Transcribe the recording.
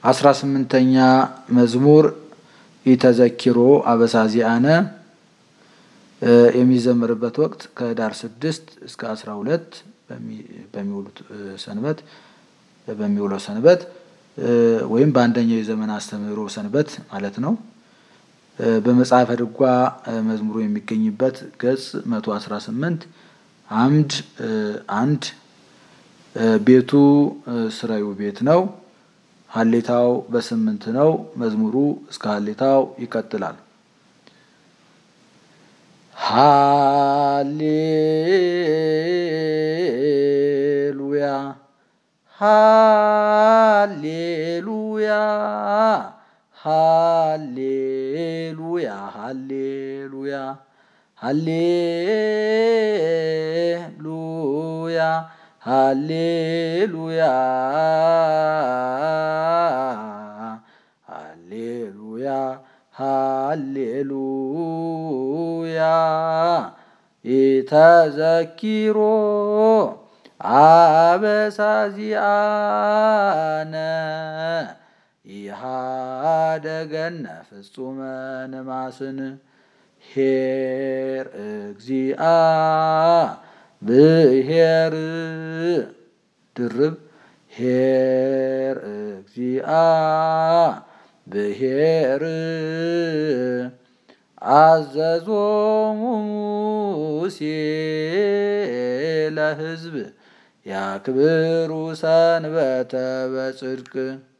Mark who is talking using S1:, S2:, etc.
S1: አስራ ስምንተኛ መዝሙር ኢተዘኪሮ አበሳዚአነ የሚዘምርበት ወቅት ከህዳር ስድስት እስከ አስራ ሁለት በሚውሉት ሰንበት በሚውለው ሰንበት ወይም በአንደኛው የዘመን አስተምህሮ ሰንበት ማለት ነው። በመጽሐፈ ድጓ መዝሙሩ የሚገኝበት ገጽ መቶ አስራ ስምንት አምድ አንድ ቤቱ ስራዩ ቤት ነው። ሀሌታው በስምንት ነው። መዝሙሩ እስከ ሀሌታው ይቀጥላል። ሃሌሉያ ሃሌሉያ ሃሌሉያ ሃሌሉያ ሃሌሉያ ሃሌሉያ ሃሌሉያ ሃሌሉያ ኢተዘኪሮ አበሳዚአነ ኢሃደገነ ፍጹመ ነማስን ሄር እግዚአ ብሄር ድርብ ሄር እግዚአ ብሄር አዘዞሙ ሙሴ ለሕዝብ ያክብሩ ሰንበተ በጽድቅ